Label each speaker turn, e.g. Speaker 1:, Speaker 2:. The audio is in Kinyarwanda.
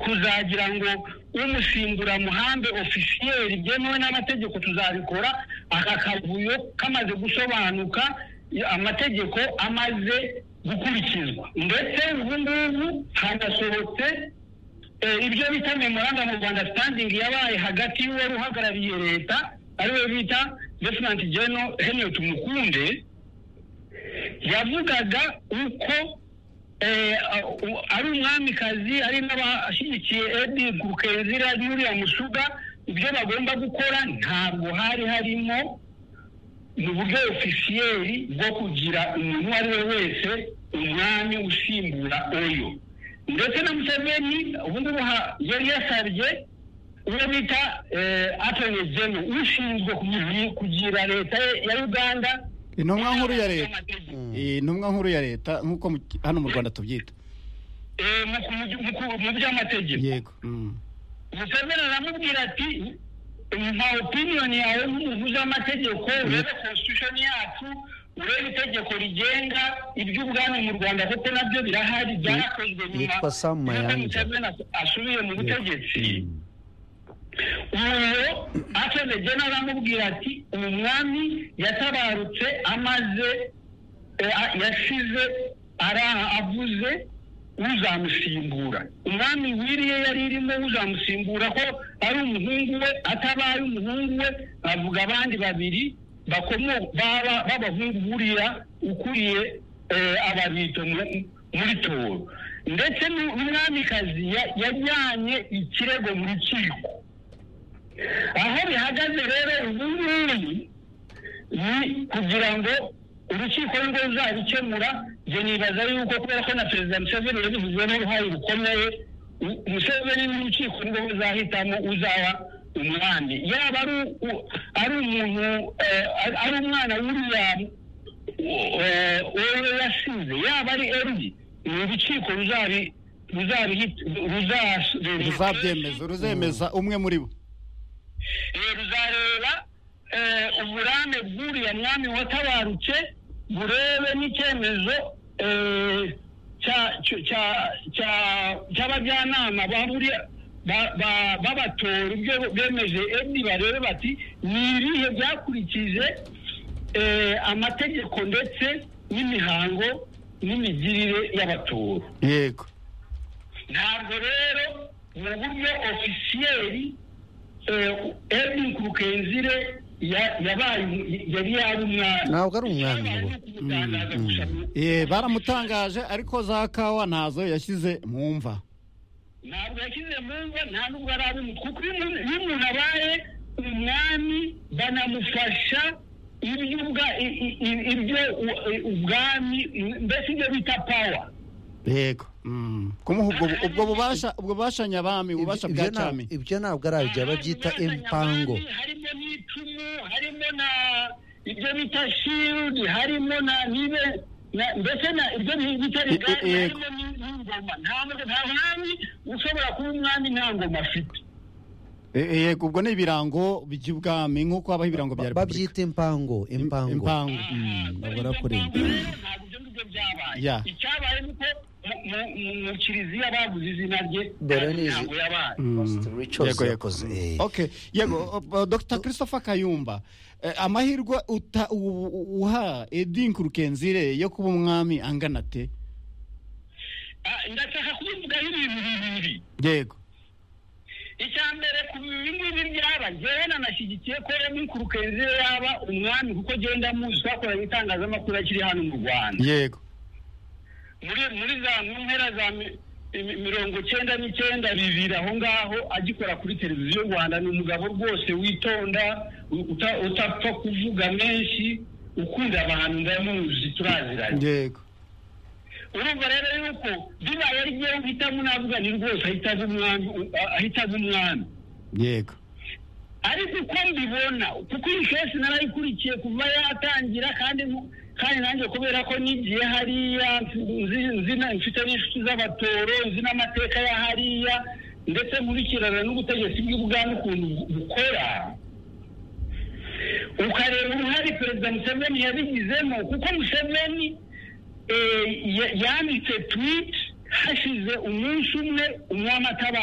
Speaker 1: ukuzagira ngo umusimbura muhambe ofisiyeri byemewe n'amategeko tuzabikora aka kavuyo kamaze gusobanuka amategeko amaze gukurikizwa ndetse ubu ngubu hanasohotse ibyo bita memoranda mu rwanda sitandingi yabaye hagati y'uwari uhagarariye leta ariwe bita vesinanti geno heniyoti mukunde yavugaga uko ari umwamikazi ari n'abashyigikiye edi gukenzira n'uriya musuga ibyo bagomba gukora ntabwo hari harimo mu buryo ofisiyeri bwo kugira umuntu uwo ari we wese umwami usimbura oyo ndetse na museveni ubu ngubu yari yasabye uwo bita atoni jeno ushinzwe kugira leta ya uganda
Speaker 2: intumwa nkuru ya leta intumwa nkuru ya leta nk'uko hano mu rwanda tubyita
Speaker 1: mu by'amategeko
Speaker 2: yego
Speaker 1: museveni aramubwira ati nta opiniyoni yawe nk'umuntu uzi amategeko urebe konstitushoni yacu urebe itegeko rigenga iby'ubwami mu rwanda kuko nabyo birahari byarakozwe nyuma y'uko museveni asubiye mu butegetsi uwo akeneye aramubwira ati umwami yatabarutse amaze yasize avuze uzamusimbura umwami wiriye yari irimo uzamusimbura ko ari umuhungu we atabaye umuhungu we avuga abandi babiri b'abahungu buriya ukuriye ababito muri toro ndetse n'umwamikazi yajyanye ikirego mu rukiko aho bihagaze rero ubu ngubu ni kugira ngo urukiko rwo ruzabikemura njye nibaza yuko kubera ko na perezida museveni yabivuzemo uruhare rukomeye museveni n'urukiko rwo ruzahitamo uzaba umwami yaba ari umuntu ari umwana w'uriya wowe yasize yaba ari eri ni urukiko
Speaker 2: ruzabyemeza ruzemeza umwe muri bo
Speaker 1: ruzareba uburame bw'uriya mwami watabarutse burebe n'icyemezo cy'abajyanama b'abatora ibyo bemeje edi barebe bati ni ibihe byakurikije amategeko ndetse n'imihango n'imigirire y'abatora
Speaker 2: yego
Speaker 1: ntabwo rero mu buryo ofisiyeri edi kurukenzire yari yari umwami
Speaker 3: ntabwo ari umwami
Speaker 2: baramutangaje ariko za kawa ntazo yashyize mu mva
Speaker 1: ntabwo yashyize mu mva nta nubwo ari kuko iyo umuntu abaye umwami banamufasha ibyo ubwami mbese ibyo bita pawa
Speaker 2: yego kumuha ubwo bubasha ubwo bubasha nyabami ububasha bwa cyami
Speaker 3: ibyo ntabwo ari ibyo babyita impango
Speaker 1: harimo n'icumu harimo na ibyo bita shirudi harimo na nibe mbese na ibyo bita rigari harimo n'ingoma nta mwami ushobora kuba umwami nta ngoma afite
Speaker 2: yego ubwo ni ibirango by'ubwami nk'uko habaho ibirango bya repubulika
Speaker 3: babyita impango impango
Speaker 2: impango
Speaker 3: ntabwo arakorera
Speaker 1: ntabwo ibyo ngibyo byabaye icyabaye ni uko mu kiliziya baguze izina rye
Speaker 3: dore ni
Speaker 1: ntabwo yabaye
Speaker 3: yego yakoze
Speaker 2: okay yego dr christopher kayumba amahirwe uha edin kurukenzire yo kuba umwami angana te
Speaker 1: ndashaka kubivugaho ibintu bibiri
Speaker 2: yego
Speaker 1: icya mbere ku bingibi byaba njyewe nanashyigikiye ko rero n'inkurukenzi yaba umwami kuko agenda muzi twakoranye itangazamakuru akiri hano mu rwanda
Speaker 2: yego
Speaker 1: muri za mu mpera za mirongo cyenda n'icyenda bibiri aho ngaho agikora kuri televiziyo y'u rwanda ni umugabo rwose witonda utapfa kuvuga menshi ukunda abantu ndamuzi turaziranye
Speaker 2: yego
Speaker 1: urumva rero yuko bibaye ari ngewe uhitamo navuga ni rwose ahita aza umwami
Speaker 2: yego
Speaker 1: ariko uko mbibona kuko iyi kesi narayikurikiye kuva yatangira kandi kandi nanjye kubera ko nigiye hariya mfite n'inshuti z'abatoro nzi n'amateka ya hariya ndetse nkurikirana n'ubutegetsi bw'ubwami ukuntu bukora ukareba uruhare perezida museveni yabigizemo kuko museveni yanditse twiti hashize umunsi umwe umwami ataba